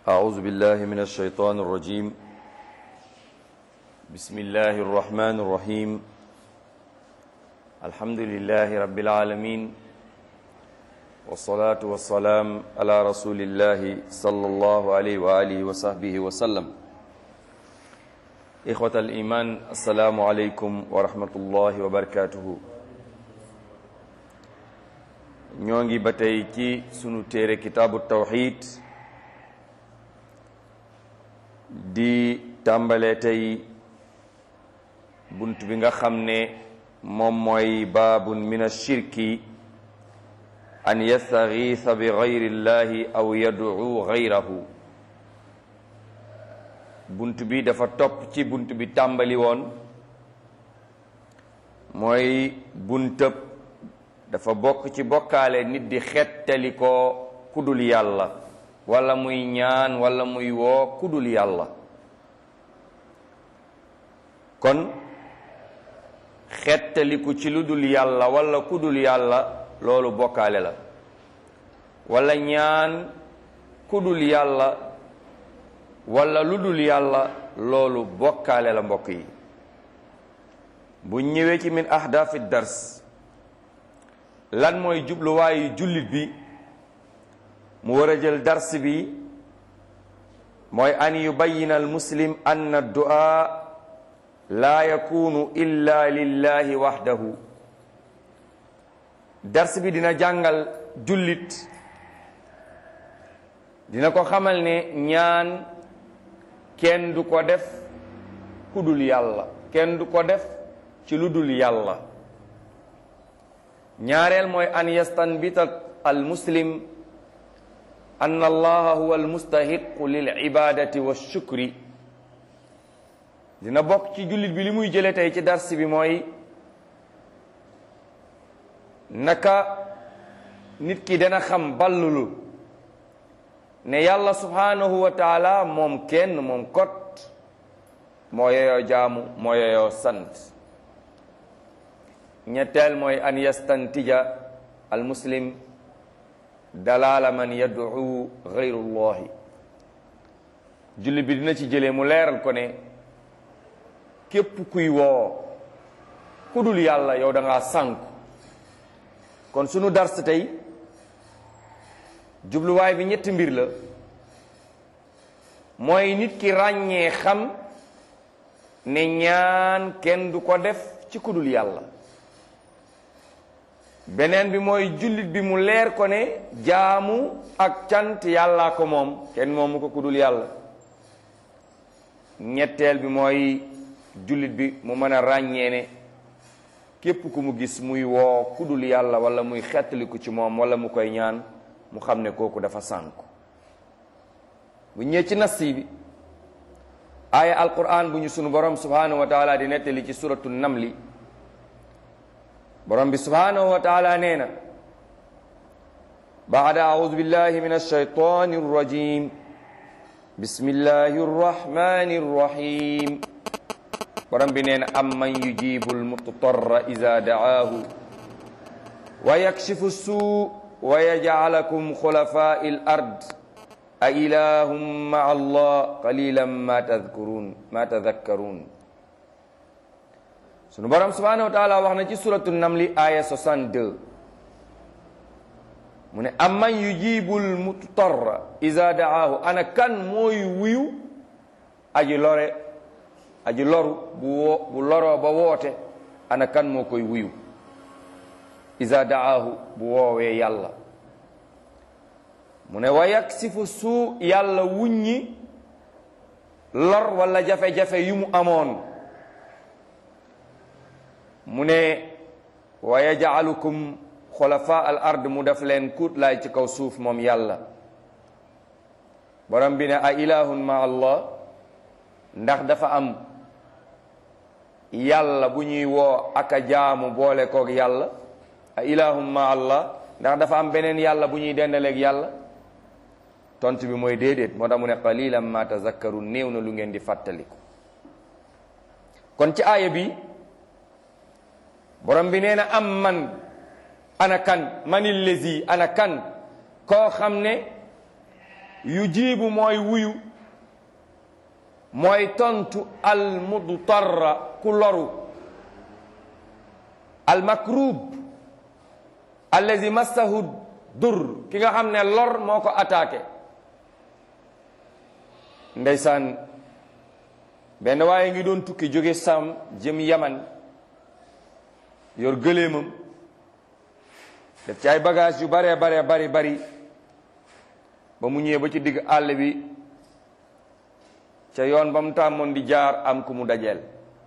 أعوذ بالله من الشيطان الرجيم بسم الله الرحمن الرحيم الحمد لله رب العالمين والصلاة والسلام على رسول الله صلى الله عليه وآله وصحبه وسلم إخوة الإيمان السلام عليكم ورحمة الله وبركاته ñoo ngi ba tey ci sunu téere kitaabu tawxid di tàmbale tey bunt bi nga xam ne moom mooy baabun min ashirki an yastagiisa bi gayri llahi aw yad'u gayrahu bunt bi dafa topp ci bunt bi tàmbali woon mooy buntab dafa bokk ci bokkaale nit di xettali ko kudul yàlla wala muy ñaan wala muy woo kudul yàlla kon xettaliku ci lu dul yàlla wala kudul yàlla loolu bokkaale la wala ñaan kudul yàlla wala lu dul yàlla loolu bokkaale la mbokk yi bu ñëwee ci min ahdafi dars lan mooy jubluwaayu jullit bi mu war a jël dars bi mooy an yubayina al muslim anna du'a laa yakunu illa lillahi wahdahu dars bi dina jàngal jullit dina ko xamal ne ñaan kenn du ko def ku dul yàlla kenn du ko def ci lu dul yàlla ñaareel mooy an yastanbita al muslim anna allaha huwa al mustahiqu lil ibadati wa shukri dina bokk ci jullit bi li muy jële tey ci dars bi mooy naka nit ki dana xam ballulu ne yàlla subhanahu wa taala moom kenn moom kot moo yoyoo jaamu moo yoyoo sant ñetteel mooy an yastantija al muslim dalala man yad'u gayrullahi jullit bi dina ci jëlee mu leeral ko ne képp kuy woo ku dul yàlla yow da ngaa sànku kon sunu dars tey jubluwaay bi ñetti mbir la mooy nit ki ràññee xam ne ñaan kenn du ko def ci ku dul yàlla beneen bi mooy jullit bi mu leer ko ne jaamu ak cant yàllaa ko moom kenn moomu ko ku dul yàlla ñetteel bi mooy jullit bi mu mën a ràññee ne képp ku mu gis muy woo ku dul yàlla wala muy xettaliku ci moom wala mu koy ñaan mu xam ne kooku dafa sànku bu ñëwee ci nassi bi aaya alquran bu ñu sunu borom subhanahu wa taala di nettali ci suratu namli borom bi subhanahu wa taala nee na baada audu billahi min alshaytani arrajim bismillahi arrahmani arrahim borom bi nee na amman yujibu almutarra ida daahu wa yakshifu suu wa yajcalakum xulafai l ard a ilahum maa allah qalilan ma tadkurun ma tadakkarun sunu borom subhanahu wa taala wax na ci suratu namli aya 62 mu ne amman yujibul mutarra iza daahu ana kan mooy wuyu aji lore aji loru bu woo bu loroo ba woote ana kan moo koy wuyu iza daahu bu woowee yàlla mu ne wa yaksifu suu yàlla wuññi lor wala jafe-jafe yu mu amoon mu ne wa yajcalukum xulafa al ard mu def leen kuut laay ci kaw suuf moom yàlla borom bi ne a ilahun ma allah ndax dafa am yàlla bu ñuy woo ak a jaamu boole koog yàlla a ilahun ma allah ndax dafa am beneen yàlla bu ñuy dendaleeg yàlla tont bi mooy déedéet moo tax mu ne qalilan ma tazakkaru néew na lu ngeen di fàttaliku kon ci aaya bi borom bi nee na am man ana kan manil lezi ana kan koo xam ne yu jiibu mooy wuyu mooy tontu al mudtarra ku loru al makrub allazi massahu dur ki nga xam ne lor moo ko attaqué ndeysaan benn waaye ngi doon tukki jóge sam jëm yaman yor gëléemam def ci ay bagage yu baree baree bari bari ba mu ñëwee ba ci digg àll bi ca yoon ba mu tàmmoon di jaar am ku mu dajeel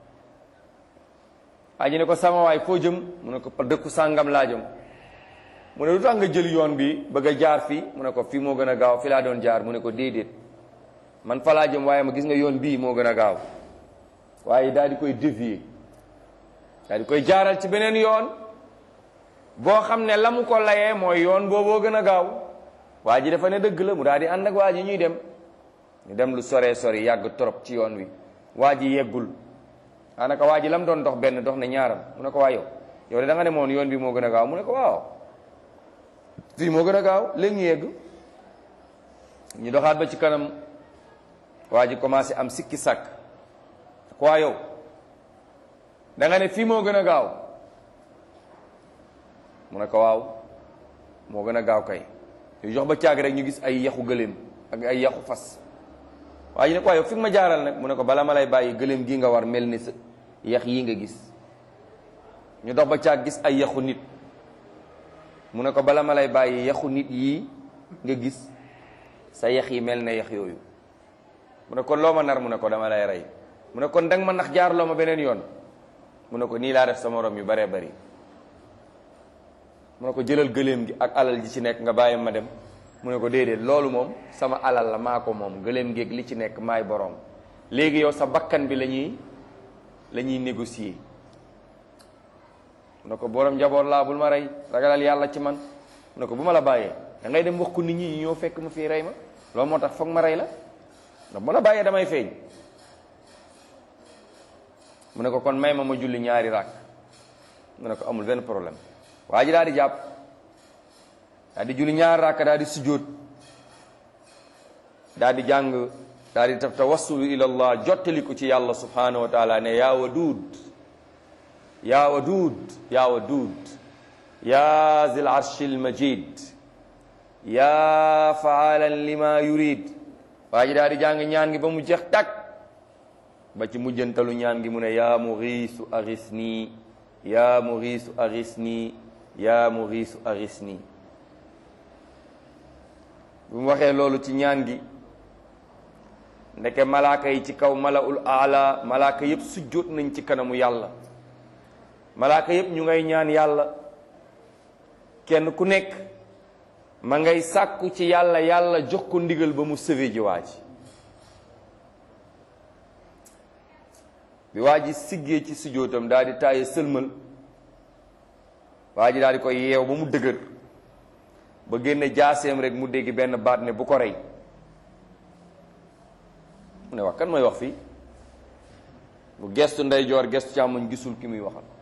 aji ne ko sama waay foo jëm mu ne ko dëkku sàngam laa jëm mu ne lu tax nga jël yoon bi bëgg a jaar fii mu ne ko fii moo gën a gaaw fi laa doon jaar mu ne ko déedéet man fa laa jëm waaye ma gis nga yoon bii moo gën a gaaw waaye daal di koy dévier daal di koy jaaral ci beneen yoon boo xam ne la mu ko layee mooy yoon booboo gën a gaaw waa ji dafa ne dëgg la mu daal di ànd ak waa ji ñuy dem ñu dem lu soree sori yàgg trop ci yoon wi waa ji yeggul daanaka waa ji lam doon dox benn dox ne ñaaram mu ne ko waa yow yow de da nga ne moon yoon bi moo gën a gaaw mu ne ko waaw fii moo gën a gaaw léegi ñu yegg ñu doxaat ba ci kanam waa ji commencé am sikki sàkk ko waa yow da nga ne fii moo gën a gaaw mu ne ko waaw moo gën a gaaw kay yu jox ba caag rek ñu gis ay yaxu gëléem ak ay yaxu fas waa ji ne ko waa yow fi nga ma jaaral nag mu ne ko bala ma lay bàyyi gëléem gi nga war mel ni sa yax yi nga gis ñu dox ba caag gis ay yaxu nit mu ne ko bala ma lay bàyyi yaxu nit yii nga gis sa yax yi mel ne yax yooyu mu ne kon loo ma nar mu ne ko dama lay rey mu ne kon danga ma nax jaar loo ma beneen yoon mu ne ko nii laa def sa morom yu baree bari mu ne ko jëlal gëléem gi ak alal ji ci nekk nga bàyyi ma dem mu ne ko déedéet loolu moom sama alal la maa ko moom gëléem gi ak li ci nekk maay boroom léegi yow sa bakkan bi la ñuy la ñuy négocier mu ne ko borom njaboot laa bul ma rey ragalal yàlla ci man mu ne ko bu ma la bàyyee da ngay dem wax ko nit ñi ñoo fekk ma fii rey ma loolu moo tax foog ma rey la ndax bu la bàyyee damay feeñ mu ne ko kon may ma ma julli ñaari raak mu ne ko amul benn problème waa ji daal di jàpp daal di julli ñaari raak daal di sujjóot daal di jàng daal di taf tawassulu ila allah jottali ko ci yàlla subhanahu wa taala ne yaa waduud yaa waduud yaa waduud yaa zil arshil majid yaa faalan lima yurid waa ji daal di jàng ñaan gi ba mu jeex tak ba ci mujjantalu ñaan gi mu ne yaa muxiisu axis nii yaa muxiisu axis nii yaa muxiisu axis nii bu mu waxee loolu ci ñaan gi ndeke malaaka yi ci kaw malaul aala malaaka yëpp sujjóot nañ ci kanamu yàlla malaaka yëpp ñu ngay ñaan yàlla kenn ku nekk ma ngay sàkku ci yàlla yàlla jox ko ndigal ba mu sëwe ji waa ji bi waa ji siggee ci sujjóotam daal di taaye sëlmal waa ji daal di koy yeew ba mu dëgër ba génne jaaseem rek mu dégg benn baat ne bu ko rey mu ne wax kan mooy wax fii mu gestu ndeyjoor gestu càmmoñ gisul ki muy waxal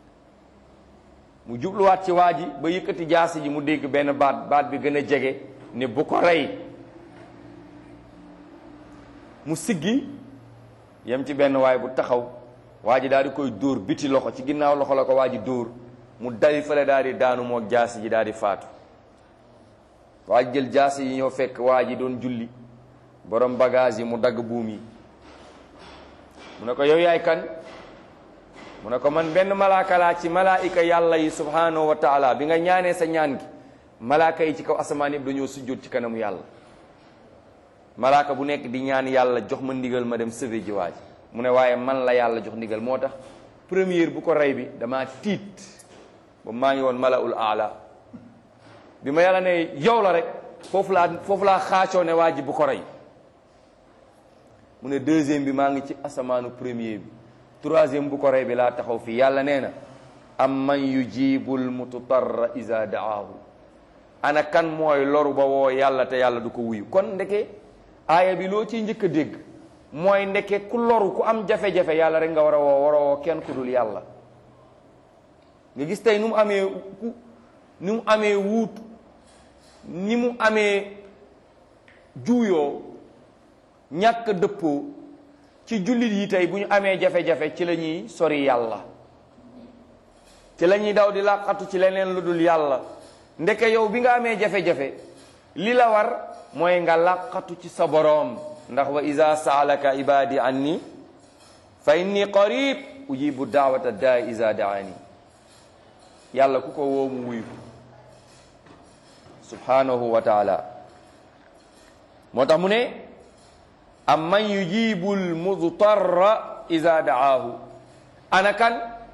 mu jubluwaat ci waa ji ba yëkkati jaasi ji mu dégg benn baat baat bi gën a jege ne bu ko rey mu siggi yem ci benn waay bu taxaw waa ji daal di koy dóor biti loxo ci ginnaaw loxo la ko waa ji dóor mu dali fale daal di daanu moog jaasi ji daal di faatu waa ji jël jaasi yi ñoo fekk waa ji doon julli borom bagage yi mu dagg buum yi mu ne ko yow yaay kan mu ne ko man benn malaaka laa ci malaayika yàlla yi subhanahu wa taala bi nga ñaanee sa ñaan gi malaaka yi ci kaw asamaan yëpp dañoo sujjóot ci kanamu yàlla malaaka bu nekk di ñaan yàlla jox ma ndigal ma dem sauver ji waa ji mu ne waaye man la yàlla jox ndigal moo tax première bu ko rey bi dama tiit ba maa ngi woon malaul aala bi ma yàlla ne yow la rek foofu laa foofu laa xaacoo ne waa ji bu ko rey mu ne deuxième bi maa ngi ci asamaanu premier bi troisième bu ko rey bi laa taxaw fii yàlla nee na am man yujibul mututarra iza daahu ana kan mooy loru ba woo yàlla te yàlla du ko wuyu kon ndeke aaya bi loo ciy njëkk a dégg mooy ndeke ku loru ku am jafe-jafe yàlla rek nga war a woo war a woo kenn ku dul yàlla nga gis tey nu mu amee ku ni mu amee wuut ni mu amee juuyoo ñàkk dëppoo ci jullit yi tey bu ñu amee jafe-jafe ci la ñuy sori yàlla ci la ñuy daw di làqatu ci leneen lu dul yàlla ndeke yow bi nga amee jafe-jafe li la war mooy nga làqatu ci sa boroom ndax wa iza saalaka ibadi anni fa inni qarib ujibu daawata daa iza daani yàlla ku ko woo mu wuyu subhanahu wa taala moo tax mu ne am man yujibu lmudtarra iza daahu ana kan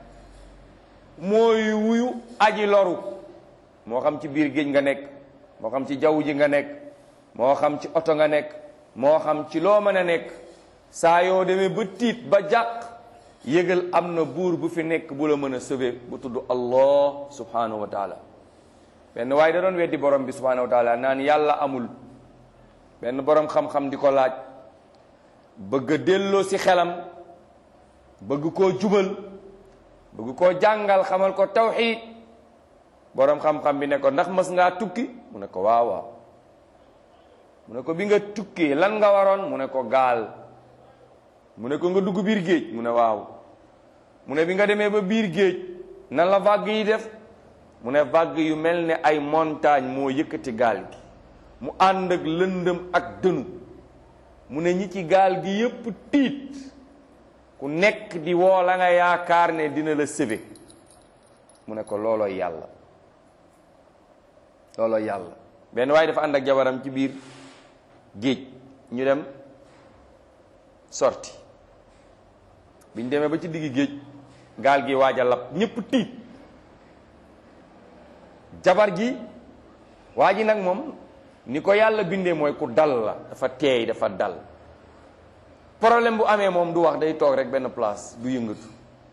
mooy wuyu aji loru moo xam ci biir géej nga nekk moo xam ci jaww ji nga nekk moo xam ci oto nga nekk moo xam ci loo mën a nekk saa yoo demee ba tiit ba jàq yëgal am na buur bu fi nekk bu la mën a sauver bu tudd allah subhanahu wa taala benn waaye da doon weddi borom bi subhanahu wa taala naan yàlla amul benn borom xam-xam di ko laaj bëgg a delloo si xelam bëgg koo jubal bëgg koo jàngal xamal ko tawxiid borom xam-xam bi ne ko ndax mas ngaa tukki mu ne ko waaw waaw mu ne ko bi nga tukkee lan nga waroon mu ne ko gaal mu ne ko nga dugg biir géej mu ne waaw mu ne bi nga demee ba biir géej nan la vague yi def mu ne vague yu mel ne ay montagne moo yëkkati gaal gi mu ànd ak lëndëm ak dënu mu ne ñi ci gaal gi yépp tiit ku nekk di woo la nga yaakaar ne dina la sauver mu ne ko loolooy yàlla loolooy yàlla benn waaye dafa ànd ak jabaram ci biir géej ñu dem sorti biñ demee ba ci digg géej gaal gi waaj a lab ñépp tiit jabar ji waa ji nag moom ni ko yàlla bindee mooy ku dal la dafa teey dafa dal problème bu amee moom du wax day toog rek benn place du yëngatu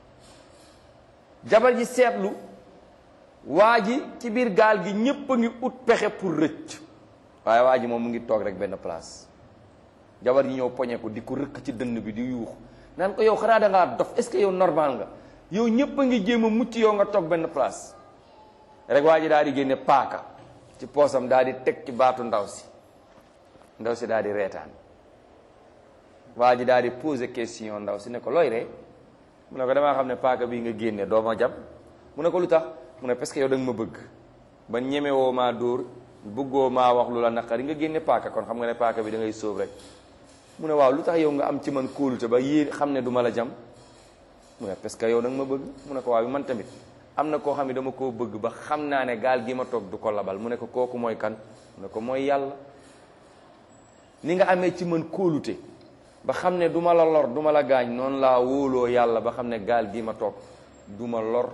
jabar ji seetlu waa ji ci biir gaal gi ñépp a ngi ut pexe pour rëcc waaye waa ji moom mu ngi toog rek benn place jabar ji ñëw poñe ko di ko rëkk ci dënn bi di yuux naan ko yow xanaa da ngaa dof est-ce que yow normal nga yow ñépp a ngi jéem a mucc yow nga toog benn place rek waa ji daal di génne paaka ci poosam daal di teg ci baatu ndaw si ndaw si daal di reetaan waa ji daal di poser question ndaw si ne ko looy ree mu ne ko damaa xam ne paaka bii nga génne doo ma jam mu ne ko lu tax mu ne parce que yow da nga ma bëgg ba ñemewoo maa dóor bëggoo maa wax lu la naqari nga génne paaka kon xam nga ne paaka bi da ngay sóob rek mu ne waaw lu tax yow nga am ci man kóolute ba yéen xam ne du ma la jam mu ne parce que yow da nga ma bëgg mu ne ko waaw man tamit am na koo xam ne dama koo bëgg ba xam naa ne gaal gi ma toog du ko labal mu ne ko kooku mooy kan mu ne ko mooy yàlla ni nga amee ci man kóolute ba xam ne du ma la lor du ma la gaañ noonu laa wóoloo yàlla ba xam ne gaal gi ma toog du ma lor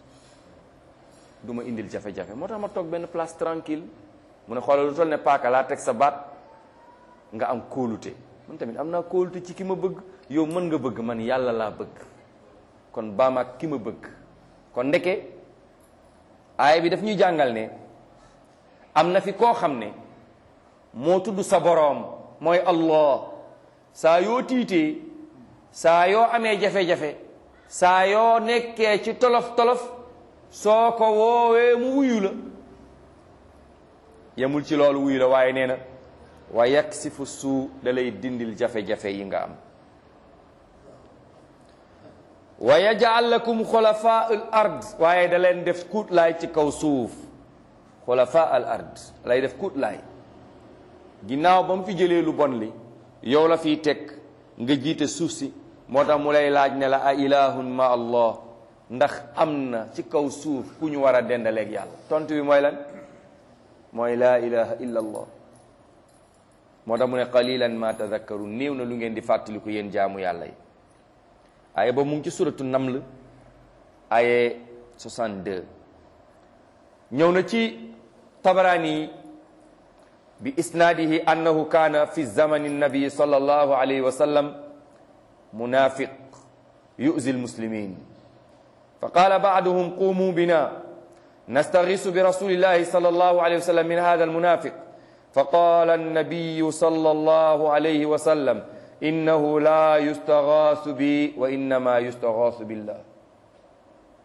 du ma indil jafe-jafe moo tax ma toog benn place tranquille mu ne xoolal lu toll ne paaka laa teg sa baat nga am kóolute man tamit am naa kóolute ci ki ma bëgg yow mën nga bëgg man yàlla laa bëgg kon baam ak ki ma bëgg kon ndeke aaya bi daf ñuy jàngal ne am na fi koo xam ne moo tudd sa boroom mooy Allah saa yoo tiitee saa yoo amee jafe-jafe saa yoo nekkee ci tolof-tolof soo ko woowee mu wuyu la yemul ci loolu wuyu la waaye nee na wa yaksifu suu da lay dindil jafe-jafe yi nga am wa yaj'al lakum xulafaa al ard waaye da leen def kuut laay ci kaw suuf xulafaa al ard lay def kuut laay ginnaaw ba mu fi jëlee lu bon li yow la fiy teg nga jiite suuf si moo tax mu lay laaj ne la a ilahun ma allah ndax am na ci kaw suuf ku ñu war a dendaleeg yàlla tontu bi mooy lan mooy laa ilaha illa allah moo tax mu ne qalilan ma tadakkaru néew na lu ngeen di fàttaliku yéen jaamu yàlla yi aye ba mu ngi ci suratu naml aye 62 ñëw na ci tabaraani bi isnaadihi annahu kaana fi zamani nabi sallallahu alayhi wa sallam munafiq yu'zi almuslimin fa qaala ba'duhum qumu bina nastaghisu bi rasulillahi sallallahu alayhi wa sallam min hadha almunafiq fa qaala annabiyu sallallahu alayhi wa sallam innahu la yustaghasu bi wa innama yustaghasu billah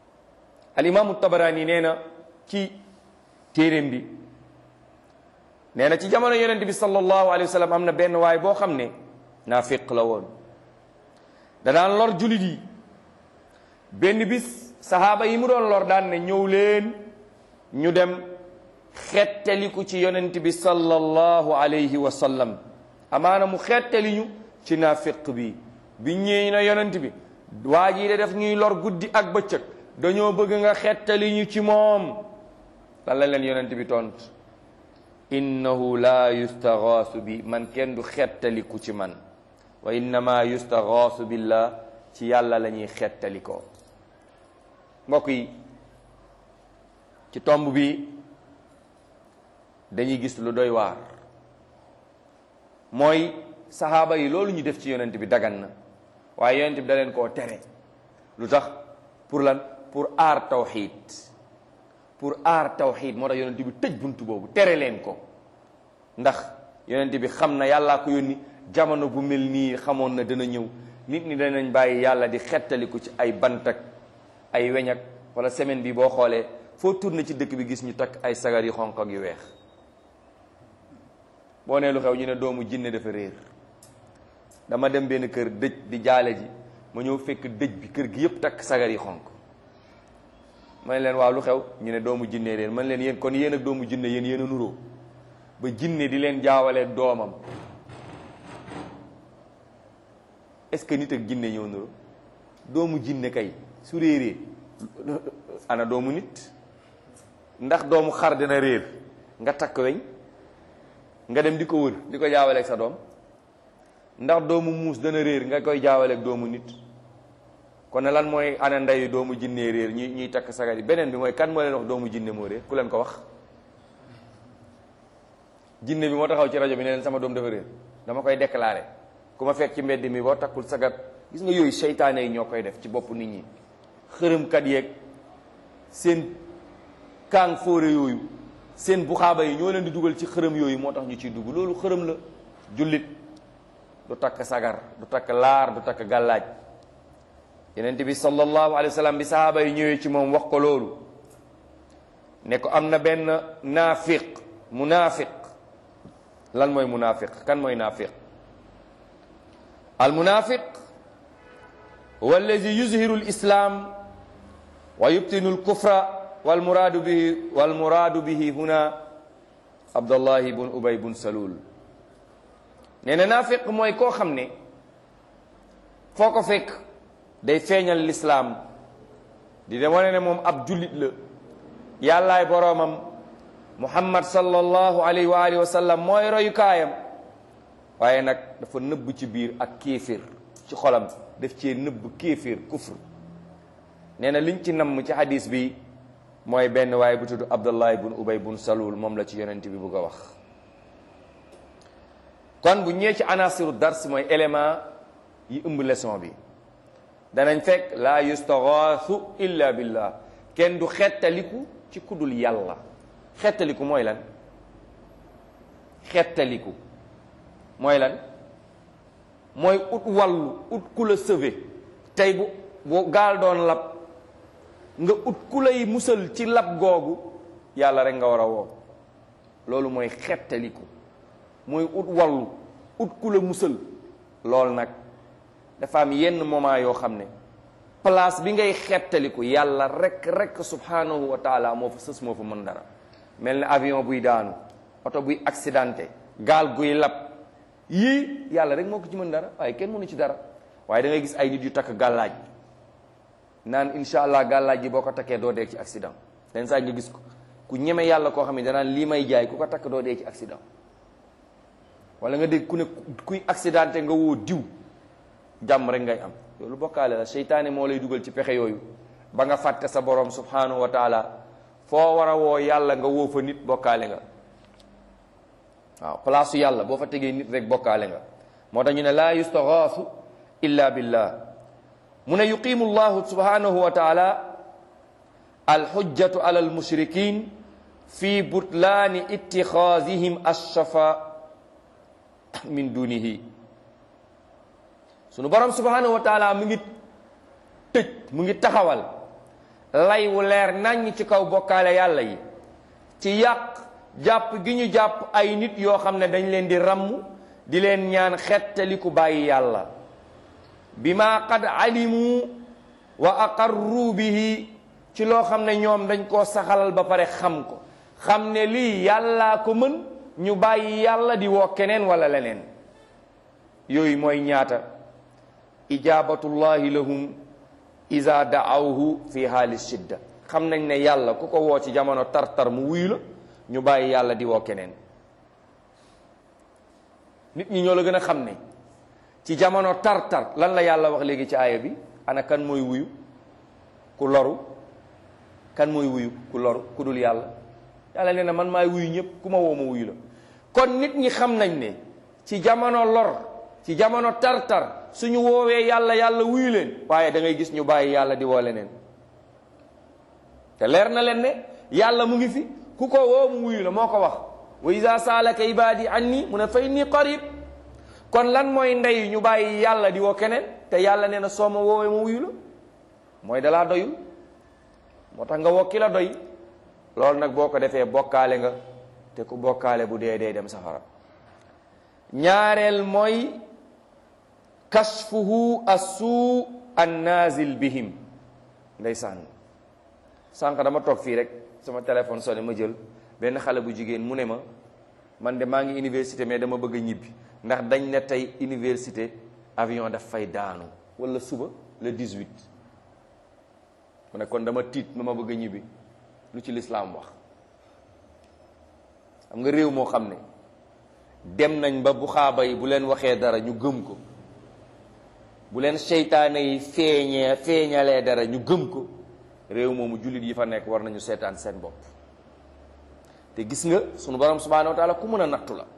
alimamu tabarani nee na ci téeréem bi nee na ci jamono yonent bi sallallahu alayhi wa sallam am na benn waay boo xam ne naafiq la woon danaan lor julit yi benn bis sahaaba yi mu doon lor daan ne ñëw leen ñu dem xettaliku ci yonent bi sallallahu alayhi wa sallam amaana mu xettali ñu ci naafiq bi bi ñëwee na yonent bi waa jii de def ñuy lor guddi ak bëccëg dañoo bëgg nga xettali ñu ci moom lan la leen yonent bi tont innahu la yustaghaasu bi man kenn du xettaliku ci man wa innama yustaghaasu billah ci yàlla la ñuy xettalikoo mbokk yi ci tomb bi dañuy gis lu doy waar mooy saxaaba yi loolu ñu def ci yonent bi dagan na waaye yonent bi da leen koo tere lu tax pour lan pour aar tawxiid pour aar tawxiid moo tax yonent bi tëj buntu boobu tere leen ko ndax yonent bi xam na yàllaa ko yónni jamono bu mel nii xamoon na dana ñëw nit ñi danañ bàyyi yàlla di xettaliku ci ay bantak ay weñak wala semaine bi boo xoolee foo tourné ci dëkk bi gis ñu takk ay sagar yu xonq ak yu weex boo nee lu xew ñu ne doomu jinne dafa réer dama dem benn kër dëj di jaale ji ma ñëw fekk dëj bi kër gi yëpp takk sagar yi xonq ma ne leen waaw lu xew ñu ne doomu jinne réer man leen yéen kon yéen ak doomu jinne yéen yéen a nuroo ba jinne di leen jaawalee doomam est-ce que nit ak jinne ñëw nuroo doomu jinne kay su réeree ana doomu nit ndax doomu xar dina réer nga takk weñ nga dem di ko wër di ko jaawaleeg sa doom ndax doomu muus dana réer nga koy jaawaleeg doomu nit kon ne lan mooy ana ndeyu doomu jinne réer ñuy ñuy takk sagar yi beneen bi mooy kan moo leen wax doomu jinne moo réer ku leen ko wax jinne bi moo taxaw ci rajo bi ne leen sama doom dafa réer dama koy déclaré ku ma fekk ci mbedd mi boo takkul sagar gis nga yooyu seytaane yi ñoo koy def ci bopp nit ñi xërëmkat yeeg seen kaang fóore yooyu seen buxaaba yi ñoo leen di dugal ci xërëm yooyu moo tax ñu ciy dugg loolu xërëm la jullit du takk sagar du takk laar du takk gàllaaj yenent bi sallallahu alayhi wa sallam bi sahaaba yi ñëwee ci moom wax ko loolu ne ko am na benn naafiq munaafiq lan mooy munaafiq kan mooy naafiq al munaafiq huwa allazi yuzhiru al islam wa yubtinu al kufra wal muraadu bihi wal muraadu bihi huna abdullahi bun ubay bun salul nee na naafiq mooy koo xam ne foo ko fekk day feeñal lislaam di de wane ne moom ab jullit la yàllaay boroomam muhammad sallallahu alayhi wa alihi wa sallam mooy royukaayam waaye nag dafa nëbb ci biir ak kéefir ci xolam daf cee nëbb kéefir kufr nee na liñ ci namm ci hadis bi mooy benn waaye bu tudd abdullahi bun ubay bun salul moom la ci yonent bi bugg a wax kon bu ñëwee ci anasiru dars mooy élément yi ëmb leçon bi danañ fekk laa yustaghaasu illa billah kenn du xettaliku ci kudul yàlla xettaliku mooy lan xettaliku mooy lan mooy ut wàllu ut ku la sauvé tey bu bu gaal doon lab nga ut ku lay musal ci lab googu yàlla rek nga war a woo loolu mooy xettaliku mooy ut wàllu ut ku la musal loolu nag dafa am yenn moment yoo xam ne place bi ngay xettaliku yàlla rek rek subhanahu wa taala moo fa sës moo fa mën dara mel ne avion buy daanu oto buy accidenté gaal guy lab yii yàlla rek moo ko ci mën dara waaye kenn mënu ci dara waaye da ngay gis ay nit yu takk gàllaaj naan insha allah gàllaaj gi boo ko takkee doo dee ci accident leen saa nga gis ko ku ñeme yàlla koo xam ne danaan lii may jaay ku ko takk doo dee ci accident wala nga dégg ku ne kuy accidenté nga woo diw jàmm rek ngay am loolu bokkaale la seytaane moo lay dugal ci pexe yooyu ba nga fàtte sa borom subhanahu wa taala foo war a woo yàlla nga woo fa nit bokkaale nga waaw place yàlla boo fa tegee nit rek bokkaale nga moo tax ñu ne laa yustaghaasu illa billah mu ne yuqimu llahu subhanahu wa taala alxujjatu ala almushrikin fi butlaani ittixaasihim alshafa min dunihi sunu borom subhanahu wa taala mu ngi tëj mu ngi taxawal lay wu leer naññ ci kaw bokkaale yàlla yi ci yàq jàpp gi ñu jàpp ay nit yoo xam ne dañ leen di ramm di leen ñaan xettali ku bàyyi yàlla bima qad alimu wa aqarru bihi ci loo xam ne ñoom dañ koo saxalal ba pare xam ko xam ne lii yàllaa ko mën ñu bàyyi yàlla di woo keneen wala leneen yooyu mooy ñaata ijabatullahi lahum iza daawhu fi haali shidda xam nañ ne yàlla ku ko woo ci jamono tar-tar mu wuyu la ñu bàyyi yàlla di woo keneen nit ñi ñoo la gën a xam ne ci jamono tar-tar lan la yàlla wax léegi ci aaya bi ana kan mooy wuyu ku loru kan mooy wuyu ku loru ku dul yàlla yàlla nee na man maay wuyu ñëpp ku ma woo ma wuyu la kon nit ñi xam nañ ne ci jamono lor ci jamono tar-tar suñu woowee yàlla yàlla wuyu leen waaye da ngay gis ñu bàyyi yàlla di woo leneen te leer na leen ne yàlla mu ngi fi ku ko woo mu wuyu la moo ko wax wa iza saalaka ibadi anni mu ne fa inni qarib kon lan mooy ndey ñu bàyyi yàlla di woo keneen te yàlla nee na soo ma woowee ma wuyu la mooy dalaa doyul moo tax nga woo ki la doy loolu nag boo ko defee bokkaale nga te ku bokkaale bu dee dee dem safara ñaareel mooy kashfuhu assuu annazil bihim ndeysaan sànq dama toog fii rek sama téléphone sonné ma jël benn xale bu jigéen mu ne ma man de maa ngi université mais dama bëgg a ñibbi ndax dañ ne tey université avion daf fay daanu wala suba le 18 mu ne kon dama tiit ma ma bëgg a ñibbi lu ci lislaam wax xam nga réew moo xam ne dem nañ ba bu xaaba yi bu leen waxee dara ñu gëm ko bu leen seytaane yi feeñee feeñalee dara ñu gëm ko réew moomu jullit yi fa nekk war nañu seetaan seen bopp te gis nga sunu borom subhanahu wa taala ku mën a nattu la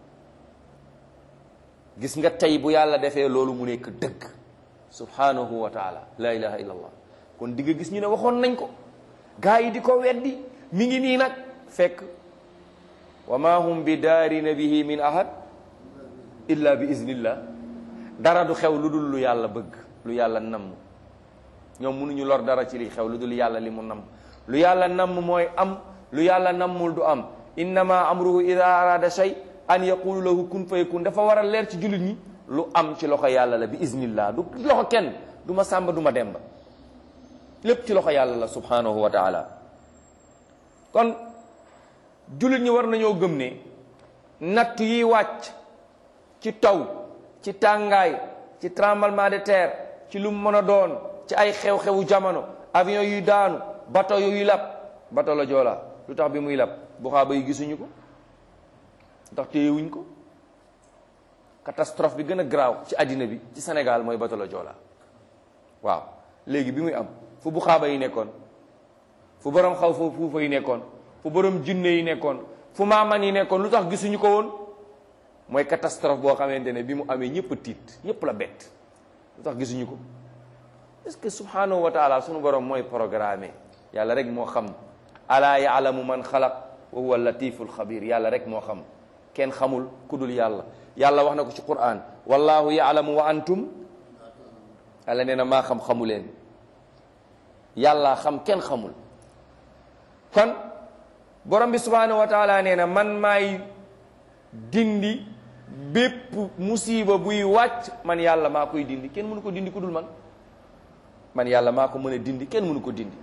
gis nga tey bu yàlla defee loolu mu nekk dëgg subhanahu wa taala la ilaha illa allah kon di nga gis ñu ne waxoon nañ ko gaa yi di ko weddi mi ngi nii nag fekk wa ma hum bi daarina bihi min ahad illa bi iznillah dara du xew lu dul lu yàlla bëgg lu yàlla namm ñoom mënuñu lor dara ci li xew lu dul yàlla li mu namm lu yàlla namm mooy am lu yàlla nammul du am innama amruhu ida arada shay an yaqulu lahu kun fayakun dafa war a leer ci jullit ñi lu am ci loxo yàlla la bi iznillah du loxo kenn du ma sàmba du ma demba lépp ci loxo yàlla la subhanahu wa taala kon jullit ñi war nañoo gëm ne natt yi wàcc ci taw ci tàngaay ci tremblement de terre ci lu mu mën a doon ci ay xew-xewu jamono avion yuy daanu bateau yuy lab bateau la Joola lu tax bi muy lab bu xaaba yi gisuñu ko lu tax téyewuñ ko catastrophe bi gën a garaaw ci àddina bi ci Sénégal mooy bateau la Joola waaw léegi bi muy am fu bu xaaba yi nekkoon fu borom xaw fa fuufa yi nekkoon fu borom jinne yi nekkoon fu maaman yi nekkoon lu tax gisuñu ko woon mooy catastrophe boo xamante ne bi mu amee ñëpp a tiit ñëpp la bett lu tax gisuñu ko est-ce que subhanahu wa taala sunu borom mooy programme yàlla rek moo xam alaa yaalamu man xalaq wa huwa latiful xabir yàlla rek moo xam kenn xamul ku dul yàlla yàlla wax na ko ci quran wallahu yaalamu wa antum yàlla nee na maa xam xamu leen yàlla xam kenn xamul kon borom bi subhanahu wa taala nee na man maay dindi bépp musiba buy wàcc man yàlla maa koy dindi kenn mënu ko dindi ku dul man man yàlla maa ko mën a dindi kenn mënu ko dindi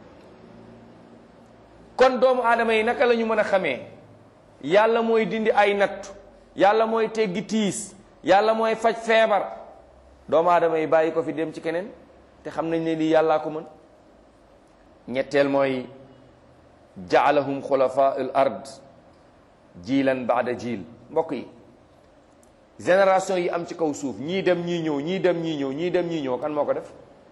kon doomu aadama yi naka la ñu mën a xamee yàlla mooy dindi ay nattu yàlla mooy teggi tiis yàlla mooy faj feebar doomu aadama yi bàyyi ko fi dem ci keneen te xam nañ ne lii yàllaa ko mën ñetteel mooy jaalahum xulafa al ard jiilan baada jiil mbokk yi génération yi am ci kaw suuf ñii dem ñii ñëw ñii dem ñii ñëw ñii dem ñii ñëw kan moo ko def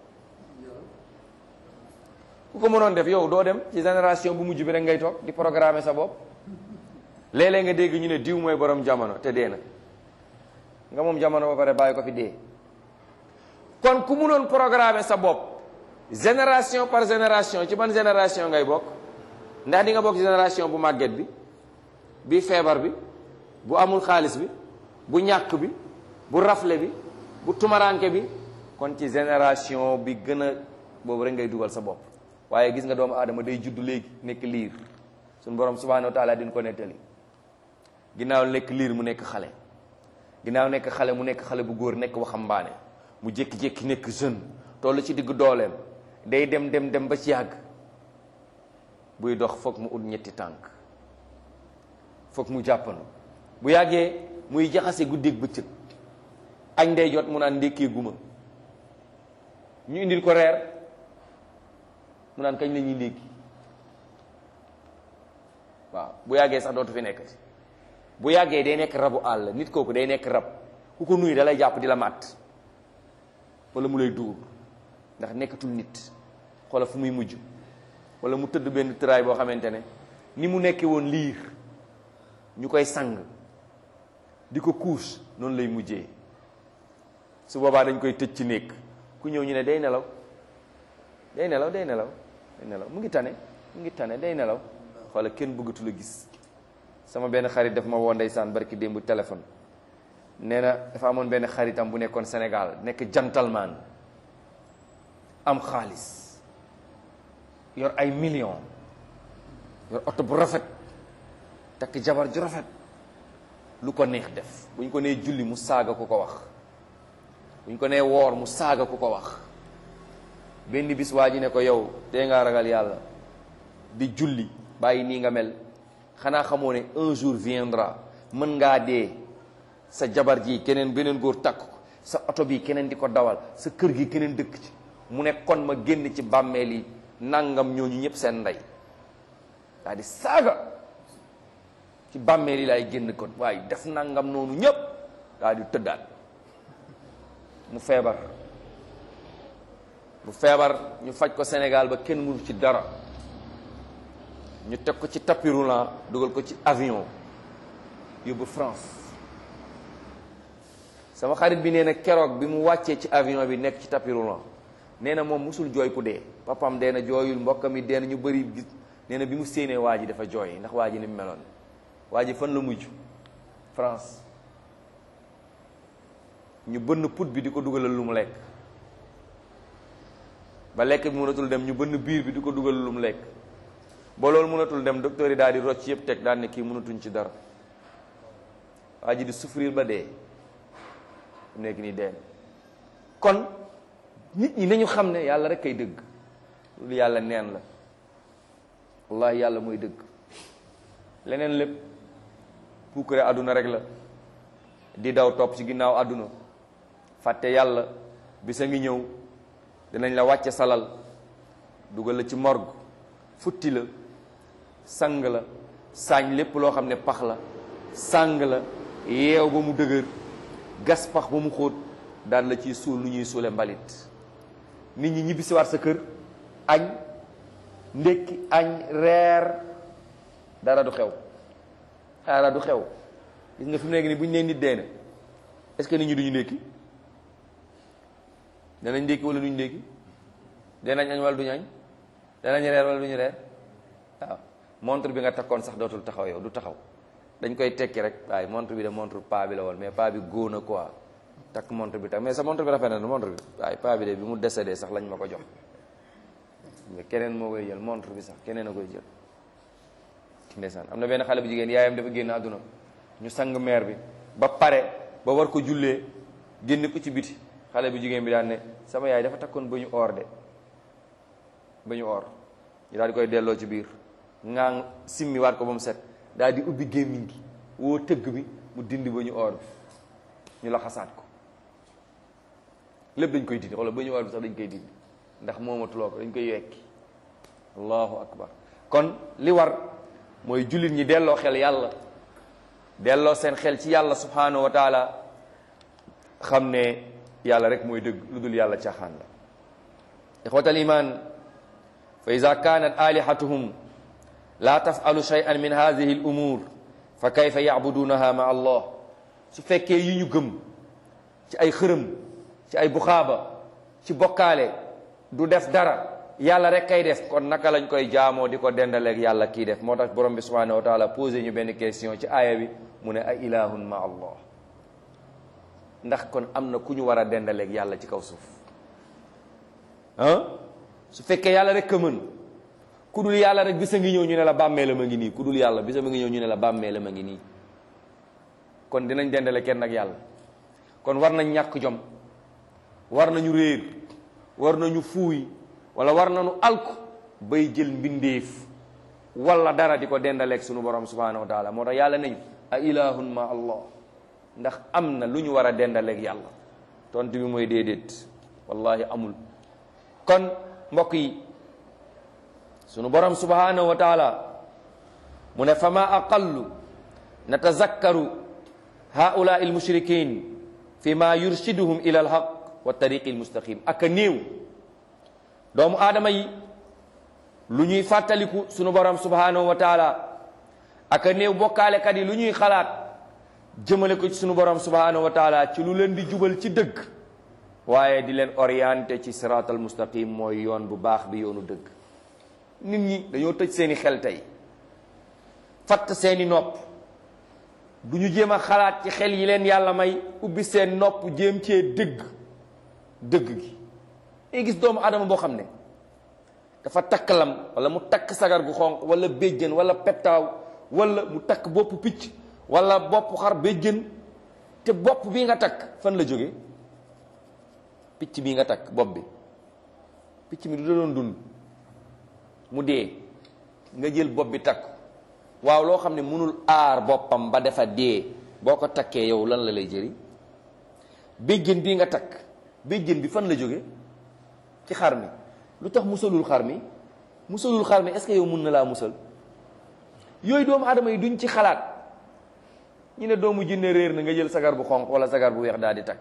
ku ko mënoon def yow doo dem ci génération bu mujj bi rek ngay toog di programmer sa bopp léeg-léeg nga dégg ñu ne diw mooy borom jamono te dee na nga moom jamono ba pare bàyyi ko fi dee kon ku mënoon programmer sa bopp génération par génération ci ban génération ngay bokk ndax di nga bokk ci génération bu màgget bi bi feebar bi bu amul xaalis bi bu ñàkk bi bu rafle bi bu tumaranke bi kon ci génération bi gën a boobu rek ngay dugal sa bopp waaye gis nga doomu aadama day judd léegi nekk liir suñu borom subhanahu wa taala din ko nettali ginnaaw nekk liir mu nekk xale ginnaaw nekk xale mu nekk xale bu góor nekk waxambaane mu jékki-jékki nekk jeune toll ci diggu dooleem day dem dem dem ba ci yàgg buy dox foog mu ut ñetti tànk foog mu jàppandu bu yàggee muy jaxase guddeeg bëccëg añ ndey jot mu naan ndékkee guma ñu indil ko reer mu naan kañ la ñuy ndékki waaw bu yàggee sax dootu fi nekkati bu yàggee day nekk rabu àll nit kooku day nekk rab ku ko nuyu da lay jàpp di la màtt wala mu lay dugub ndax nekkatul nit xoola fu muy mujj wala mu tëdd benn tëraay boo xamante ne ni mu nekkee woon liir ñu koy sang di ko kuus noonu lay mujjee su boobaa dañ koy tëj ci néeg ku ñëw ñu ne day nelaw day nelaw day nelaw day nelaw mu ngi tane mu ngi tane day nelaw xoola kenn bëggatu la gis sama benn xarit daf ma woo ndeysaan barki démb téléphone nee na dafa amoon benn xaritam bu nekkoon Sénégal nekk gentleman am xaalis yor ay millions yor oto bu rafet takk jabar ju rafet lu ko neex def bu ñu ko nee julli mu saaga ku ko wax bu ñu ko nee woor mu saaga ku ko wax benn bis waa ji ne ko yow tee ngaa ragal yàlla di julli bàyyi nii nga mel xanaa xamoo ne un jour viendra mën ngaa dee sa jabar ji keneen beneen góor takk ko sa oto bi keneen di ko dawal sa kër gi keneen dëkk ci mu ne kon ma génn ci bàmmeel yi nangam ñooñu ñëpp seen ndey daa di saaga ci bàmmeel yi laay génn kon waaye def nangam noonu ñëpp daa di tëddaat mu feebar mu feebar ñu faj ko Sénégal ba kenn mënu ci dara ñu teg ko ci tapis roulant dugal ko ci avion yóbbu France sama xarit bi nee na keroog bi mu wàccee ci avion bi nekk ci tapis roulant nee na moom musul jooy ku dee papam dee na jooyul mbokkam yi dee na ñu bëri gis nee na bi mu séenee waa ji dafa jooy ndax waa ji ni mu meloon waa ji fan la mujj France ñu bënn put bi di ko dugalal lu mu lekk ba lekk bi mënatul dem ñu bënn biir bi di ko dugalal lu mu lekk ba loolu mënatul dem docteur yi daal di rocc yëpp teg daal ne kii mënatuñ ci dara waa ji di souffrir ba dee mu nekk nii dee kon nit ñi nañu xam ne yàlla rek kay dëgg loolu yàlla neen la wallahi yàlla mooy dëgg leneen lépp puukare àdduna rek la di daw topp ci ginnaaw àdduna fàtte yàlla bisa ngi ñëw dinañ la wàcce salal dugal la ci morgue futti la sang la saañ lépp loo xam ne pax la sang la yeew ba mu dëgër gas pax ba mu xóot daan la ciy suul nu ñuy suule mbalit nit ñi ñibbi si waat sa kër añ ndékki añ reer dara du xew dara du xew gis nga fi mu nekk nii bu ñu nee nit dee na est-ce que nit ñi duñu ndékki danañ ndékki wala duñu ndékki danañ añ wala duñu añ danañ reer wala duñu reer waaw montre bi nga takkoon sax dootul taxaw yow du taxaw dañ koy tekki rek waaye montre bi de montre paa bi la woon mais paa bi góona quoi takk montre bi takk mais sa montre bi rafet na montre bi waaye paa bi de bi mu décédé sax lañ ma ko jox mais keneen moo koy jël montre bi sax keneen a koy jël ndeysaan am na benn xale bu jigéen yaayam dafa génn àdduna ñu sang meer bi ba pare ba war ko jullee génn ko ci biti xale bu jigéen bi daan ne sama yaay dafa takkoon ba ñu oor de ba ñu oor ñu daal di koy delloo ci biir ngaa simmi waat ko ba mu set daal di ubbi gémmiñ gi woo tëgg bi mu dindi ba ñu oor bi ñu la xasaat ko lépp dañ koy dindi wala ba ñu oor bi sax dañ koy dindi ndax moomatuloo ko dañ koy yekki allahu akbar kon li war mooy jullit ñi delloo xel yàlla delloo seen xel ci yàlla subhanahu wa taala xam ne yàlla rek mooy dëgg lu dul yàlla caaxaan la ixwatal iman fa ida kanat alihatuhum la tafalu shay'an min hadihi al umur fa kayfa yacbudunaha ma allah su fekkee yi ñu gëm ci ay xërëm ci ay buxaaba ci bokkaale du def dara yàlla rek kay def kon naka lañ koy jaamoo di ko dendaleeg yàlla kii def moo tax borom bi subhanahu wa taala posé ñu benn question ci aaya bi mu ne a ilahun ma allah ndax kon am na ku ñu war a dendaleeg yàlla ci kaw suuf ah su fekkee yàlla rek ka mën ku dul yàlla rek bisa ngi ñëw ñu ne la bàmmee la ma ngi nii ku dul yàlla bisa ma ngi ñëw ñu ne la bàmmee la ma ngi nii kon dinañ dendale kenn ak yàlla kon war nañ ñàkk jom war nañu réer war nañu fuuy wala war nañu alku bay jël mbindeef wala dara di ko dendaleeg sunu borom subhanahu wa taala moo tax yàlla nañu a ilahun ma allah ndax am na lu ñu war a dendaleeg yàlla tontu bi mooy déedéet wallahi amul kon mbokk yi sunu borom subhanahu wa taala mu ne fama aqallu natazakkaru haula il mushrikin fi ma yurshiduhum ila alhaq wa tariqi almustaqim ak a néew doomu aadama yi lu ñuy fàttaliku sunu borom subhanahu wa taala ak a néew bokkaalekat yi lu ñuy xalaat jëmale ko ci sunu borom subhanahu wa taala ci lu leen di jubal ci dëgg waaye di leen orienté ci siraatal mustaqim mooy yoon bu baax bi yoonu dëgg nit ñi dañoo tëj seeni xel tey fatt seeni nopp du ñu jéem a xalaat ci xel yi leen yàlla may ubbi seen nopp jéem cee dëgg dëgg gi ngay gis doomu adama boo xam ne dafa takk lam wala mu takk sagar gu xonq wala béjjën wala pettaaw wala mu takk bopp picc wala bopp xar béjjën te bopp bi nga takk fan la jóge picc bii nga takk bopp bi picc mi du da doon dund mu dee nga jël bopp bi takk waaw loo xam ne mënul aar boppam ba dafa dee boo ko takkee yow lan la lay jëriñ béjjën bii nga takk béjjën bi fan la jóge ci xar mi lu tax musalul xar mi musalul xar mi est-ce que yow mun na laa musal yooyu doomu aadama yi duñ ci xalaat ñu ne doomu jinne réer na nga jël sagar bu xonq wala sagar bu weex daal di takk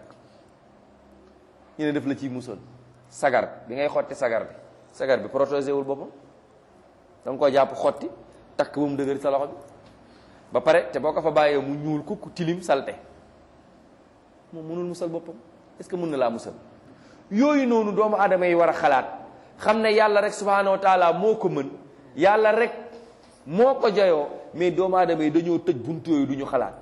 ñu ne def la ciy musal sagar bi ngay xotti sagar bi sagar bi protégé wul boppam da nga koo jàpp xotti takk ba mu dëgër sa loxo bi ba pare te boo ko fa bàyyee mu ñuul kukk tilim salte moom mënul musal boppam est-ce que mën na laa musal yooyu noonu doomu aadama yi war a xalaat xam ne yàlla rek subhanahu wa taala moo ko mën yàlla rek moo ko jayoo mais doomu aadama yi dañoo tëj buntu yooyu du ñu xalaat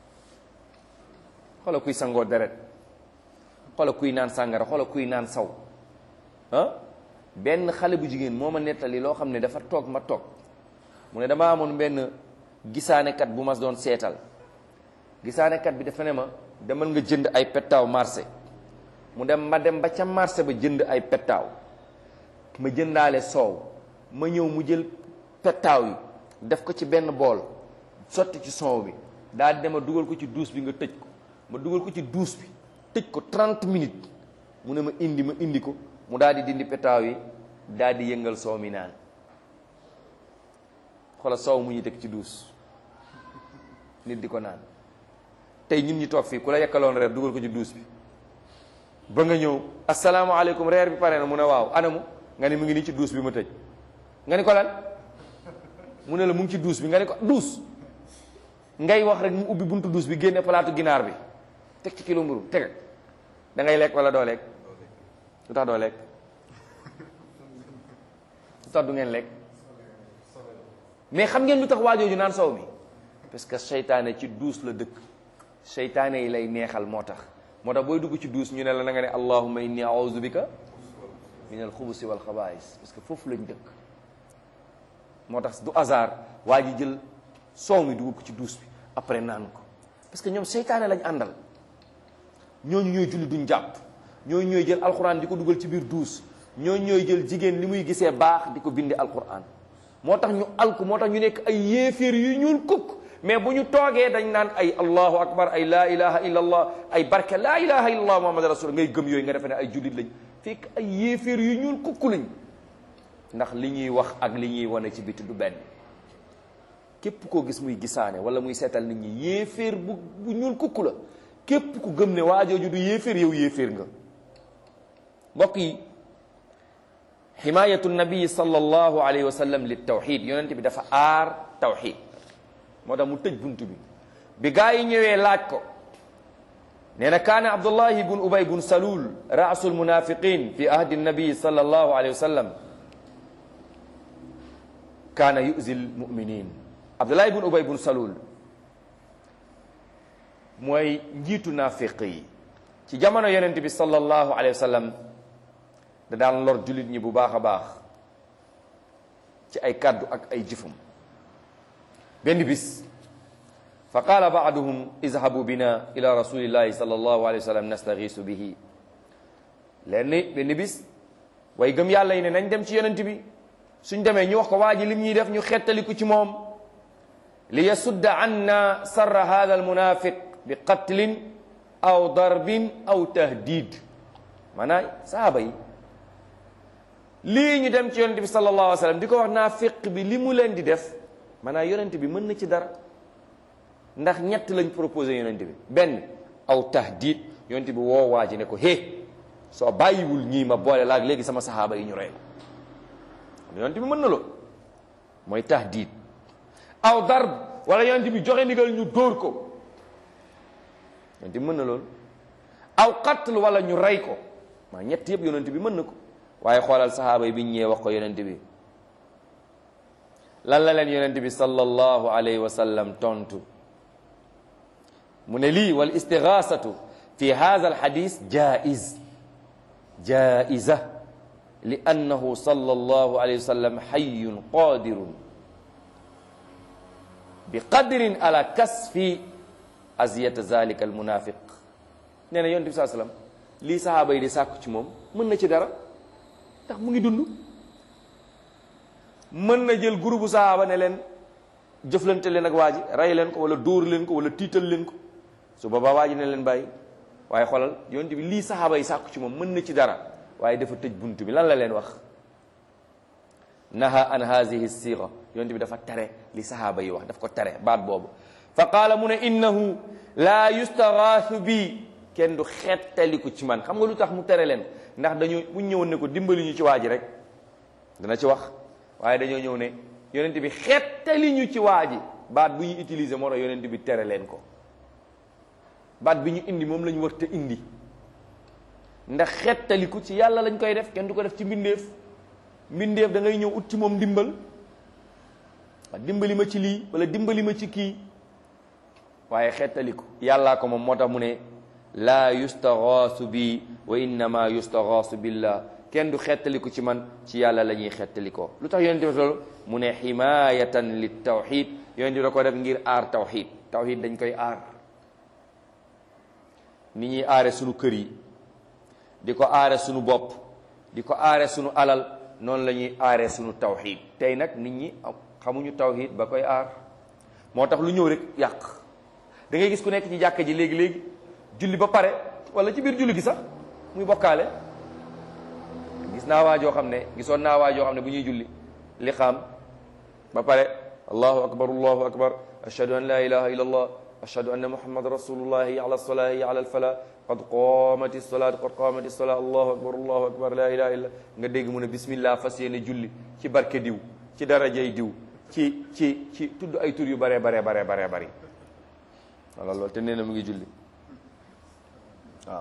xoola kuy sangoo deret xoola kuy naan sàngara xoola kuy naan saw ah benn xale bu jigéen moo ma nettali loo xam ne dafa toog ma toog mu ne dama amoon benn gisaanekat bu ma doon seetal gisaanekat bi dafa ne ma demal nga jënd ay pettaaw marché mu dem ma dem ba ca marché ba jënd ay pettaaw ma jëndaale soow ma ñëw mu jël pettaaw yi def ko ci benn bool sotti ci soow bi daal di dema dugal ko ci duus bi nga tëj ko ma dugal ko ci duus bi tëj ko 30 minutes mu ne ma indi ma indi ko mu daal di dindi pettaaw yi daal di yëngal soow mi naan xoolal soow mu ñuy teg ci duus nit di ko naan tey ñun ñi toog fii ku la yekkaloon reer dugal ko ci duus bi ba nga ñëw asalaamaaleykum reer bi pare na mu ne waaw anamu nga ne mu ngi nii ci duus bi ma tëj nga ni ko lan mu ne la mu ngi ci duus bi nga ni ko duus ngay wax rek mu ubbi buntu duus bi génne palaatu ginaar bi teg ci kilo mburu teg da ngay lekk wala doo lekk lu tax doo lekk lu tax du ngeen lekk mais xam ngeen lu tax waajooju naan soow mi parce que seytaane ci duus la dëkk seytaane yi lay neexal moo tax moo tax booy dugg ci duus ñu ne la na nga ne allahumma inni a'udhu bika min al xubusi wal xabaais parce que foofu lañ dëkk moo tax du hasard waa ji jël soow mi dugg ko ci duus bi après naan ko parce que ñoom seytaane lañ àndal ñooñu ñooy julli duñ jàpp ñooñu ñooy jël alquran di ko dugal ci biir duus ñooñu ñooy jël jigéen li muy gisee baax di ko bindi alquran moo tax ñu alku moo tax ñu nekk ay yéeféer yu ñuul kukk mais bu ñu toogee dañ naan ay allahu akbar ay laa ilaha illa allah ay barke laa ilaha illa allah muhammad rasul ngay gëm yooyu nga defe ne ay jullit lañ fekk ay yéeféer yu ñuul kukk lañ ndax li ñuy wax ak li ñuy wane ci biti du benn képp koo gis muy gisaane wala muy seetal nit ñi yéeféer bu bu ñuul kukk la képp ku gëm ne waajooju du yéeféer yow yéeféer nga mbokk yi himayatu nabii sallallahu alayhi wa sallam li tawxid yonent bi dafa aar tawxid moo tax mu tëj bunt bi bi gaa yi ñëwee laaj ko nee na kaana abdullahi bun ubay bun salul raasul munafiqin fi ahdi nabii sallallahu alayhi wa sallam kaana yuzi lmuminin abdullahi bun ubay bun salul mooy njiitu naafiq yi ci jamono yonent bi sallallahu alayhi wa sallam da daan lor jullit ñi bu baax a baax ci ay kàddu ak ay jëfam benn bis fa qaala baaduhum izhabu bina ila rasulillahi sallallahu alayhi wa sallam nastagiisu bihi leen ni benn bis way gëm yàlla yi ne nañ dem ci yonent bi suñ demee ñu wax ko waa ji lim ñuy def ñu xettaliku ci moom li yasudda anna sarra hada almunafiq bi qatlin aw darbin aw tahdid maanaam sahaaba yi lii ñu dem ci yonent bi sallallahu alayhi wa sallam di ko wax naafiq bi li mu leen di def maanaam yonent bi mën na ci dara ndax ñett lañ proposé yonent bi benn aw tahdid yonent bi woo waa ji ne ko hé soo bàyyiwul ñii ma boole laag léegi sama sahaaba yi ñu rey ko yonent bi mën na loo mooy tahdid aw darb wala yonent bi joxe ndigal ñu dóor ko yonent bi mën na loolu aw qatl wala ñu rey ko maa ñett yëpp yonent bi mën na ko waaye xoolal sahaaba yi bi ñu ñëwee wax ko yonent bi lan la leen yonent bi sallallahu alayhi wa sallam tontu mu ne lii wal istigaasatu fi hadha al hadis jaiz jaiza li annahu sallallahu alayhi wa sallam hayyun qadirun bi qadrin ala kasfi aziyata zalika al munafiq nee na yonent bi saa sallam lii sahaaba yi di sàkku ci moom mën na ci dara ndax mu ngi dund mën na jël groupe bu sahaaba ne leen jëflante leen ak waa ji rey leen ko wala dóor leen ko wala tiital leen ko su boobaa waa ji ne leen bàyyi waaye xoolal yonent bi lii sahaaba yi sàkku ci moom mën na ci dara waaye dafa tëj bunt bi lan la leen wax naha an hazihi siga yonent bi dafa tere li sahaaba yi wax daf ko tere baat boobu fa qaala mu ne innahu laa yustaghaasu bi kenn du xettaliku ci man xam nga lu tax mu tere leen ndax dañoo bu ñëwoon ne ko dimbali ñu ci waa ji rek dana ci wax waaye dañoo ñëw ne yonent bi xettali ñu ci waa ji baat bu ñu utiliser moo tax yonent bi tere leen ko baat bi ñu indi moom lañu war te indi ndax xettaliku ci yàlla lañ koy def kenn du ko def ci mbindeef mbindeef da ngay ñëw ut ci moom ndimbal dimbali ma ci lii wala dimbali ma ci kii waaye xettaliku yàllaa ko moom moo tax mu ne laa yustaghaasu bi wa innama yustaghaasu billah kenn du xettaliku ci man ci yàlla la ñuy xettalikoo lu tax yonent bi loolu mu ne himayatan li tawxid yonent bi da ko def ngir aar tawxid tawxid dañ koy aar ni ñuy aare sunu kër yi di ko aare sunu bopp di ko aare sunu alal noonu la ñuy aare sunu tawxid tey nag nit ñi xamuñu tawxid ba koy aar moo tax lu ñëw rek yàq da ngay gis ku nekk ci jàkka ji léegi-léegi julli ba pare wala ci biir julli gi sax muy bokkaale gis naa waa joo xam ne gisoon naa waa joo xam ne bu ñuy julli li xam ba pare allahu akbar allahu akbar ashhadu an la ilaha illa allah ashhadu anna muhammad rasulullah hayya ala salah hayya ala alfala qad qamati salat qad qamati salat allahu akbar allahu akbar la ilaha illa nga dégg mu ne bismillah fas yéene julli ci barke diw ci darajay diw ci ci ci tudd ay tur yu bare bare bare bare bari wala loolu te nee na mu ngi julli waaw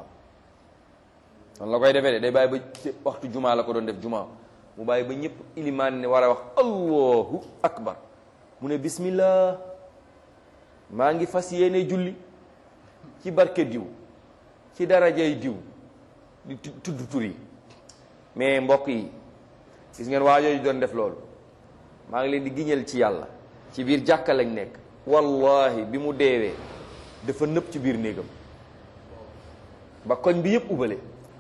noonu la koy defee de day bàyyi ba ci waxtu jumaa la ko doon def jumaa mu bàyyi ba ñëpp ilimaan ne war a wax allahu akbar mu ne bismillah maa ngi fas yéene julli ci barke diw ci darajay diw di tudd tur yi mais mbokk yi gis ngeen waa yooyu doon def loolu maa ngi leen di giñal ci yàlla ci biir jàkka lañ nekk wallahi bi mu deewee dafa nëpp ci biir néegam ba koñ bi yëpp ubale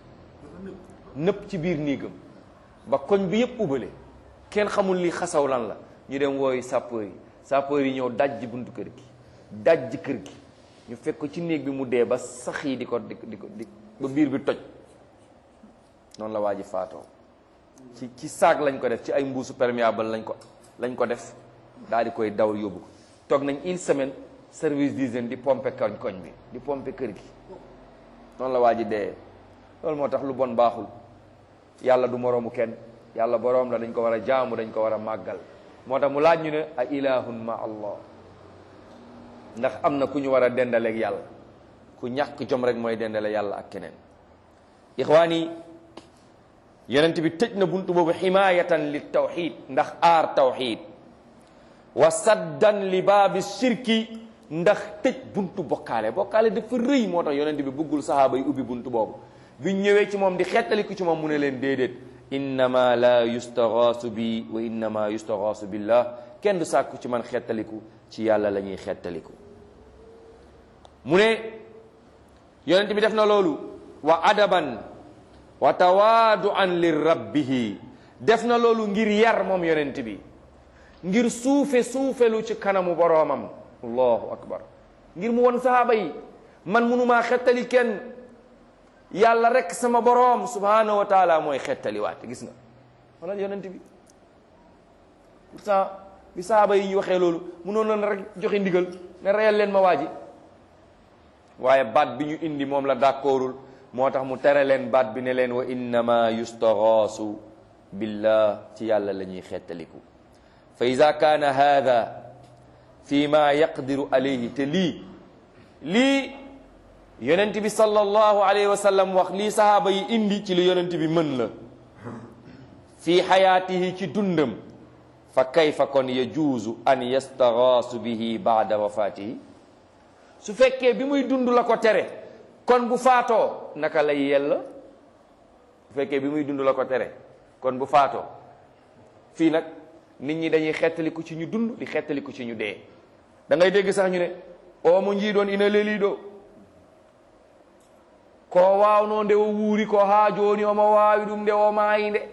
nëpp ci biir néegam ba koñ bi yëpp ubale kenn xamul li xasaw lan la ñu dem wooyu sapeur yi sapeur yi ñëw dajji buntu kër gi dajji kër gi ñu fekk ko ci néeg bi mu dee ba sax yi di ko di ko di ko di ba biir bi toj noonu la waa ji faatoo ci ci saag lañ ko def ci ay mbuusu perméable lañ ko lañ ko def daal di koy daw yóbbu ko toog nañ une semaine service d'hygiène di pomper koñ koñ bi di pomper kër gi noonu la waa ji dee loolu moo tax lu bon baaxul yàlla du moroomu kenn yàlla boroom la dañ ko war a jaamu dañ ko war a màggal moo tax mu laaj ñu ne a ilahun ma allah ndax am na ku ñu war a dendaleeg yàlla ku ñàkk jom rek mooy dendale yàlla ak keneen ixwaan yi yonent bi tëj na buntu boobu ximaayatan li tawxid ndax aar tawxid wa saddan li baabi shirki ndax tëj buntu bokkaale bokkaale dafa rëy moo tax yonent bi bëggul sahaaba yi ubbi buntu boobu biñ ñëwee ci moom di xettaliku ci moom mu ne leen déedéet innama la yustaghaasu bi wa innama yustaghaasu billah kenn du sàkku ci man xettaliku ci yàlla la ñuy xettaliku mu ne yonent bi def na loolu wa adaban wa tawaaduan li rabbihi def na loolu ngir yar moom yonent bi ngir suufe suufelu ci kanamu boroomam allahu akbar ngir mu won sahaaba yi man munumaa xettali kenn yàlla rek sama boroom subhanahu wa taala mooy xettali waate gis nga wala yonent bi pourtant bi sahaaba yi ñu waxee loolu munoon na rek joxe ndigal ne reyal leen ma waaji waaye baat bi ñu indi moom la d'accordul moo tax mu tere leen baat bi ne leen wa innama yustaghaasu billah ci yàlla la ñuy xettaliku fa ida kaana hada fi ma yaqdiru alayhi te lii lii yonent bi sallallahu alayhi wa sallam wax lii sahaaba yi indi ci li yonent bi mën la fi xayaatihi ci dundam fa kayfa kon yajuuzu an yastaghaasu bihi baada wafaatihi su fekkee bi muy dund la ko tere kon bu faatoo naka lay yella bu fekkee bi muy dund la ko tere kon bu faatoo fii nag nit ñi dañuy xettaliku ci ñu dund di xettaliku ci ñu dee da ngay dégg sax ñu ne o mo njiiɗon ina leliɗo ko wawno nde o wuuri ko ha joni omo wawi ɗum nde o maayi nde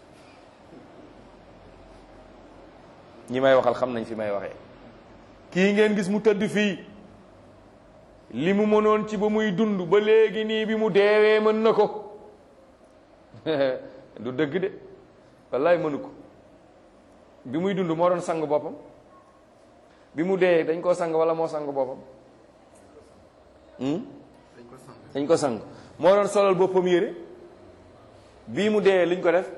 ñi may waxal xam nañ fi may waxee kii ngeen gis mu tëdd fii li mu mënoon ci ba muy dund ba léegi nii bi mu deewee mën na ko du dëgg de wallaay mënu ko bi muy dund moo doon sang boppam bi mu dee dañ koo sang wala moo sang boppam dañ ko sang moo doon solal boppam yére bii mu dee liñ ko def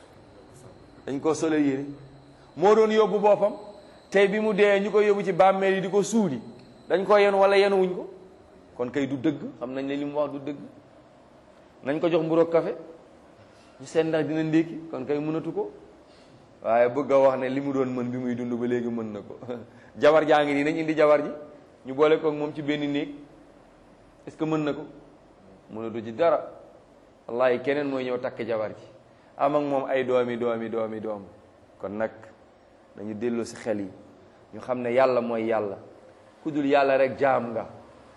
dañ koo solal yére moo doon yóbbu boppam tey bi mu dee ñu ko yóbbu ci bàmmeel yi di ko suuli dañ ko yenu wala yenuwuñ ko kon kay du dëgg xam nañ ne li mu wax du dëgg nañ ko jox mburoog café ñu seet ndax dina ndékki kon kay mënatu ko waaye bëgg a wax ne li mu doon mën bi muy dund ba léegi mën na ko jabar jaa ngi nii nañ indi jabar ji ñu boole ko moom ci benn néeg est-ce que mën na ko mënatu ci dara wallahi keneen mooy ñëw takk jabar ji am ak moom ay doomi doomi doomi doom kon nag dañu dellu si xel yi ñu xam ne yàlla mooy yàlla ku dul yàlla rek jaam nga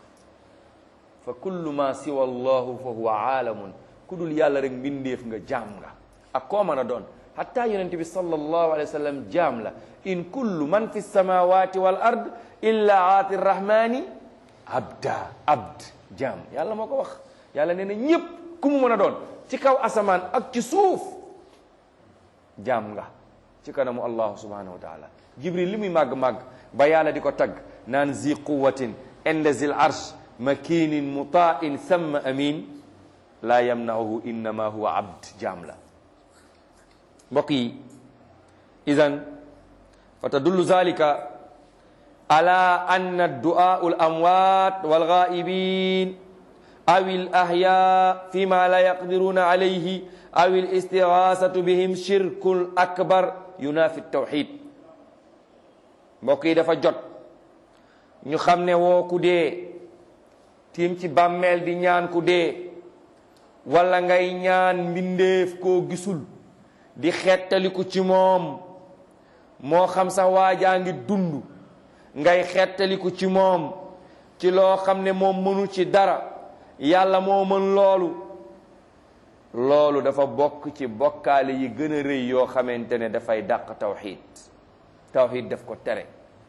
fa kullu ma siwa allahu fa huwa aalamun ku dul yàlla rek mbindeef nga jaam nga ak koo mën a doon hatta yonent bi sallallahu alayhi wa sallam jaam la in kullu man fi samawati wal ard illa aati rrahmani abda abd jaam yàlla moo ko wax yàlla nee na ñépp ku mu mën a doon ci kaw asamaan ak ci suuf jaam nga ci kanamu allahu subhanahu wa taala jibril li muy màgg-màgg ba yàlla di ko tagg naan zi quwatin inda zil arsh makinin mutain thumma amin laa yamnauhu innama huwa abd jaam la mbokk yi idan fa tadullu zalika ala anna du'aau al amwat wal ghaibin aw al ahya fima la yaqdiruna alayhi aw al istighasatu bihim shirkun akbar yunafi tawxid mbokk yi dafa jot ñu xam ne woo ku dee tiim ci bàmmeel di ñaan ku dee wala ngay ñaan mbindeef koo gisul di xettaliku ci moom moo xam sax waajaa ngi dund ngay xettaliku ci moom ci loo xam ne moom mënu ci dara yàlla moo mën loolu loolu dafa bokk ci bokkaale yi gën a rëy yoo xamante ne dafay dàq tawxiid tawxiid daf ko tere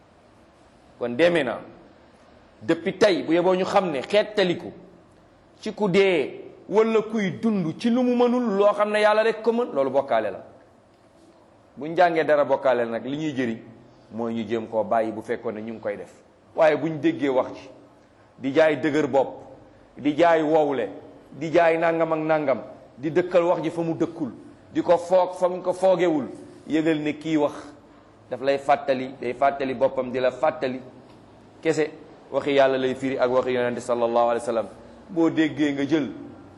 kon demee na depuis tey bu yeboo ñu xam ne xettaliku ci ku dee wala kuy dund ci lu mu mënul loo xam ne yàlla rek ko mën loolu bokkaale la buñ jàngee dara bokkaale la nag li ñuy jëriñ mooy ñu jéem koo bàyyi bu fekkoon ne ñu ngi koy def waaye buñ déggee wax ji di jaay dëgër bopp di jaay wowle di jaay nangam ak nangam di dëkkal wax ji fa mu dëkkul di ko foog fa mu ko foogewul yëgal ne kii wax daf lay fàttali day fàttali boppam di la fàttali kese waxi yàlla lay firi ak waxi yonente sallallahu alayhi wa sallam boo déggee nga jël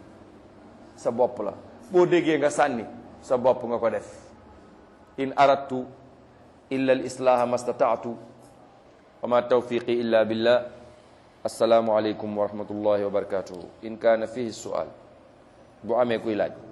sa bopp la boo déggee nga sànni sa bopp nga ko def in aradtu illa al islaha ma stataatu wa ma tawfiqi illa billah assalaamu aleykum wa rahmatullahi wa barakatuhu in kaana fihi sual bu amee kuy laaj